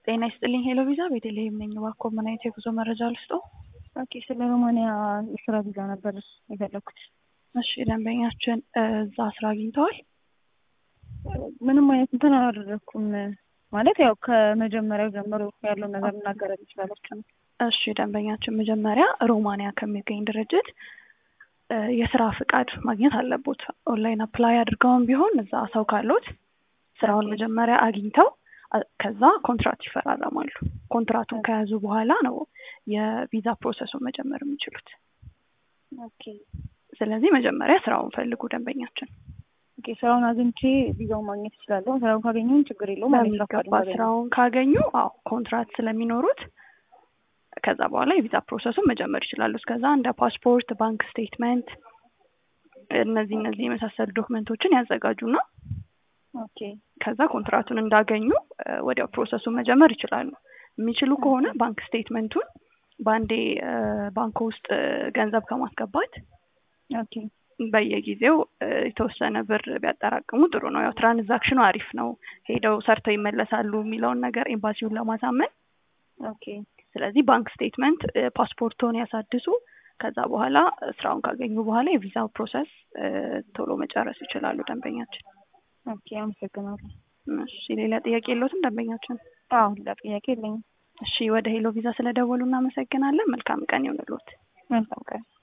ጤና ይስጥልኝ ሄሎ ቪዛ ቤተልሔም ነኝ። እባክዎ ምን አይነት የጉዞ መረጃ ልስጥዎ? ኦኬ ስለ ሮማንያ የስራ ቪዛ ነበር የፈለኩት። እሺ ደንበኛችን እዛ ስራ አግኝተዋል? ምንም አይነት እንትን አላደረኩም። ማለት ያው ከመጀመሪያው ጀምሮ ያለውን ነገር እናገር ትችላላችሁ ነው። እሺ ደንበኛችን መጀመሪያ ሮማንያ ከሚገኝ ድርጅት የስራ ፍቃድ ማግኘት አለቦት። ኦንላይን አፕላይ አድርገውም ቢሆን እዛ ሰው ካሉት ስራውን መጀመሪያ አግኝተው ከዛ ኮንትራት ይፈራረማሉ። ኮንትራቱን ከያዙ በኋላ ነው የቪዛ ፕሮሰሱን መጀመር የሚችሉት። ኦኬ ስለዚህ መጀመሪያ ስራውን ፈልጉ ደንበኛችን። ኦኬ ስራውን አግኝቼ ቪዛውን ማግኘት እችላለሁ። ስራውን ካገኘሁም ችግር የለውም። በሚገባ ስራውን ካገኙ አዎ ኮንትራት ስለሚኖሩት ከዛ በኋላ የቪዛ ፕሮሰሱን መጀመር ይችላሉ። እስከዛ እንደ ፓስፖርት፣ ባንክ ስቴትመንት እነዚህ እነዚህ የመሳሰሉ ዶክመንቶችን ያዘጋጁና ኦኬ ከዛ ኮንትራቱን እንዳገኙ ወዲያው ፕሮሰሱን መጀመር ይችላሉ። የሚችሉ ከሆነ ባንክ ስቴትመንቱን በአንዴ ባንክ ውስጥ ገንዘብ ከማስገባት ኦኬ በየጊዜው የተወሰነ ብር ቢያጠራቅሙ ጥሩ ነው። ያው ትራንዛክሽኑ አሪፍ ነው። ሄደው ሰርተው ይመለሳሉ የሚለውን ነገር ኤምባሲውን ለማሳመን ኦኬ ስለዚህ ባንክ ስቴትመንት ፓስፖርቶን ያሳድሱ። ከዛ በኋላ ስራውን ካገኙ በኋላ የቪዛው ፕሮሰስ ቶሎ መጨረስ ይችላሉ ደንበኛችን። ኦኬ አመሰግናለሁ። እሺ ሌላ ጥያቄ የለዎትም ደንበኛችን? አዎ ሌላ ጥያቄ የለኝም። እሺ ወደ ሄሎ ቪዛ ስለደወሉ እናመሰግናለን። መልካም ቀን ይሁንልዎት። መልካም ቀን